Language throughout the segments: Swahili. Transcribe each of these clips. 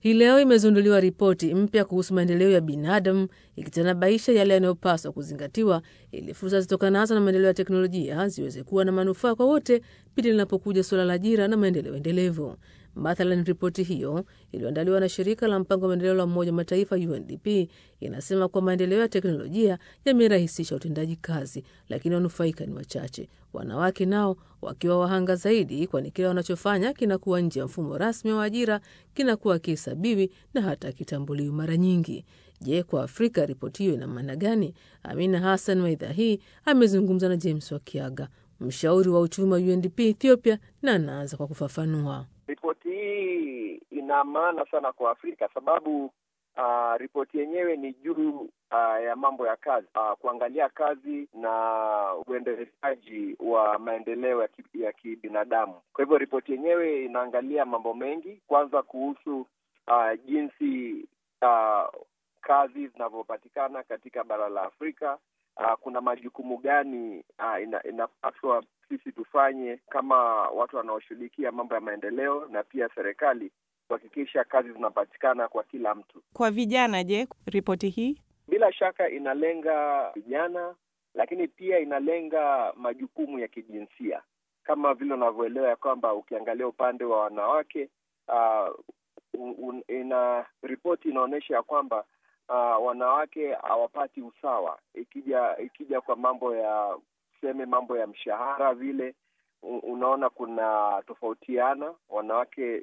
Hii leo imezinduliwa ripoti mpya kuhusu maendeleo ya binadamu ikitanabaisha yale yanayopaswa kuzingatiwa ili fursa zitokanazo na maendeleo ya teknolojia ziweze kuwa na manufaa kwa wote pindi linapokuja suala la ajira na maendeleo endelevu. Mathalan, ripoti hiyo iliyoandaliwa na shirika la mpango wa maendeleo la Umoja wa Mataifa UNDP inasema kuwa maendeleo ya teknolojia yamerahisisha utendaji kazi, lakini wanufaika ni wachache, wanawake nao wakiwa wahanga zaidi, kwani kile wanachofanya kinakuwa nje ya mfumo rasmi wa ajira, kinakuwa kihesabiwi na hata kitambuliwi mara nyingi. Je, kwa Afrika ripoti hiyo ina maana gani? Amina Hassan wa idhaa hii amezungumza na James Wakiaga, mshauri wa uchumi wa UNDP Ethiopia, na anaanza kwa kufafanua. Ripoti hii ina maana sana kwa Afrika sababu uh, ripoti yenyewe ni juu uh, ya mambo ya kazi uh, kuangalia kazi na uendelezaji wa maendeleo ya, ki, ya kibinadamu. Kwa hivyo ripoti yenyewe inaangalia mambo mengi, kwanza kuhusu uh, jinsi uh, kazi zinavyopatikana katika bara la Afrika. Uh, kuna majukumu gani uh, ina, inapaswa sisi tufanye kama watu wanaoshughulikia mambo ya maendeleo na pia serikali kuhakikisha kazi zinapatikana kwa kila mtu. Kwa vijana, je, ripoti hii bila shaka inalenga vijana, lakini pia inalenga majukumu ya kijinsia kama vile unavyoelewa ya kwamba ukiangalia upande wa wanawake uh, un, ina ripoti inaonyesha ya kwamba uh, wanawake hawapati usawa ikija ikija kwa mambo ya tuseme mambo ya mshahara vile unaona kuna tofautiana. Wanawake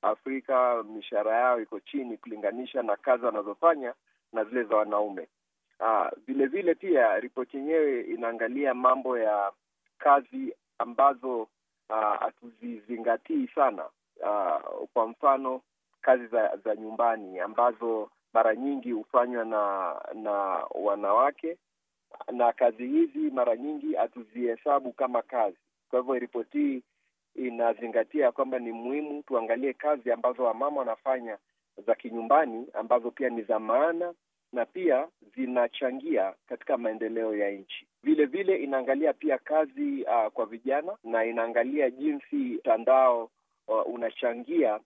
Afrika mishahara yao iko chini kulinganisha na kazi wanazofanya na zile za wanaume. Vile vile pia ripoti yenyewe inaangalia mambo ya kazi ambazo hatuzizingatii sana. Aa, kwa mfano kazi za, za nyumbani ambazo mara nyingi hufanywa na na wanawake na kazi hizi mara nyingi hatuzihesabu kama kazi. Kwa hivyo ripoti hii inazingatia kwamba ni muhimu tuangalie kazi ambazo wamama wanafanya za kinyumbani ambazo pia ni za maana na pia zinachangia katika maendeleo ya nchi. Vile vile inaangalia pia kazi uh, kwa vijana na inaangalia jinsi mtandao uh, unachangia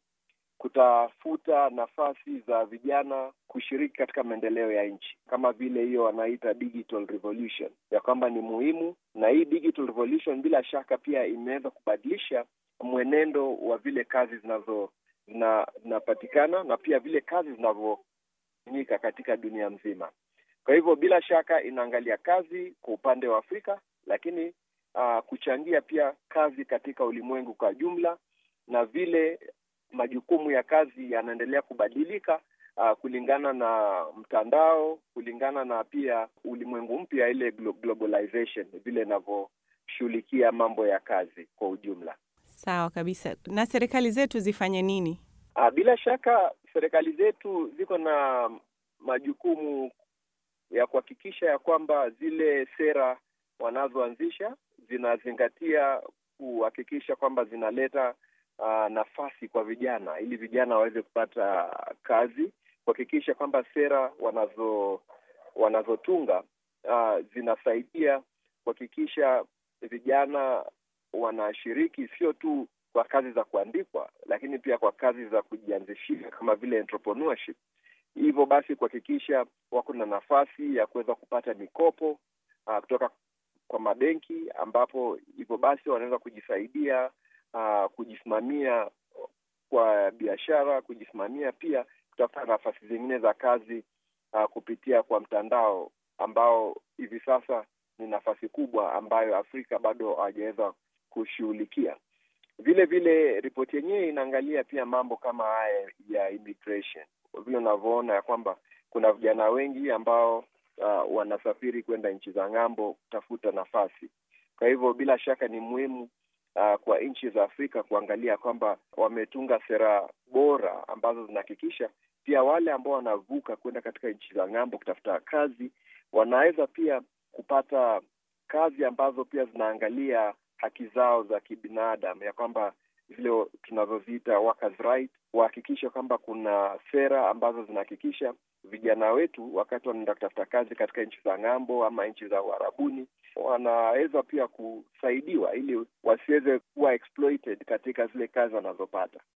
kutafuta nafasi za vijana kushiriki katika maendeleo ya nchi, kama vile hiyo wanaita digital revolution, ya kwamba ni muhimu. Na hii digital revolution bila shaka pia imeweza kubadilisha mwenendo wa vile kazi zinazo zinapatikana na pia vile kazi zinavyofanyika katika dunia mzima. Kwa hivyo bila shaka inaangalia kazi kwa upande wa Afrika, lakini uh, kuchangia pia kazi katika ulimwengu kwa jumla na vile majukumu ya kazi yanaendelea kubadilika uh, kulingana na mtandao, kulingana na pia ulimwengu mpya, ile globalization vile inavyoshughulikia mambo ya kazi kwa ujumla. Sawa kabisa. Na serikali zetu zifanye nini? Uh, bila shaka serikali zetu ziko na majukumu ya kuhakikisha ya kwamba zile sera wanazoanzisha zinazingatia kuhakikisha kwamba zinaleta Uh, nafasi kwa vijana ili vijana waweze kupata kazi, kuhakikisha kwamba sera wanazo wanazotunga uh, zinasaidia kuhakikisha vijana wanashiriki sio tu kwa kazi za kuandikwa, lakini pia kwa kazi za kujianzishia kama vile entrepreneurship. Hivyo basi kuhakikisha wako na nafasi ya kuweza kupata mikopo uh, kutoka kwa mabenki, ambapo hivyo basi wanaweza kujisaidia Uh, kujisimamia kwa biashara, kujisimamia pia kutafuta nafasi zingine za kazi uh, kupitia kwa mtandao ambao hivi sasa ni nafasi kubwa ambayo Afrika bado hawajaweza kushughulikia. Vile vile ripoti yenyewe inaangalia pia mambo kama haya ya immigration, vile unavyoona ya kwamba kuna vijana wengi ambao uh, wanasafiri kwenda nchi za ng'ambo kutafuta nafasi. Kwa hivyo bila shaka ni muhimu Uh, kwa nchi za Afrika kuangalia kwamba wametunga sera bora ambazo zinahakikisha pia wale ambao wanavuka kwenda katika nchi za ng'ambo kutafuta kazi wanaweza pia kupata kazi ambazo pia zinaangalia haki zao za kibinadamu, ya kwamba zile tunazoziita workers right, wahakikisha kwamba kuna sera ambazo zinahakikisha vijana wetu wakati wanaenda kutafuta kazi katika nchi za ng'ambo ama nchi za Uarabuni wanaweza pia kusaidiwa ili wasiweze kuwa exploited katika zile kazi wanazopata.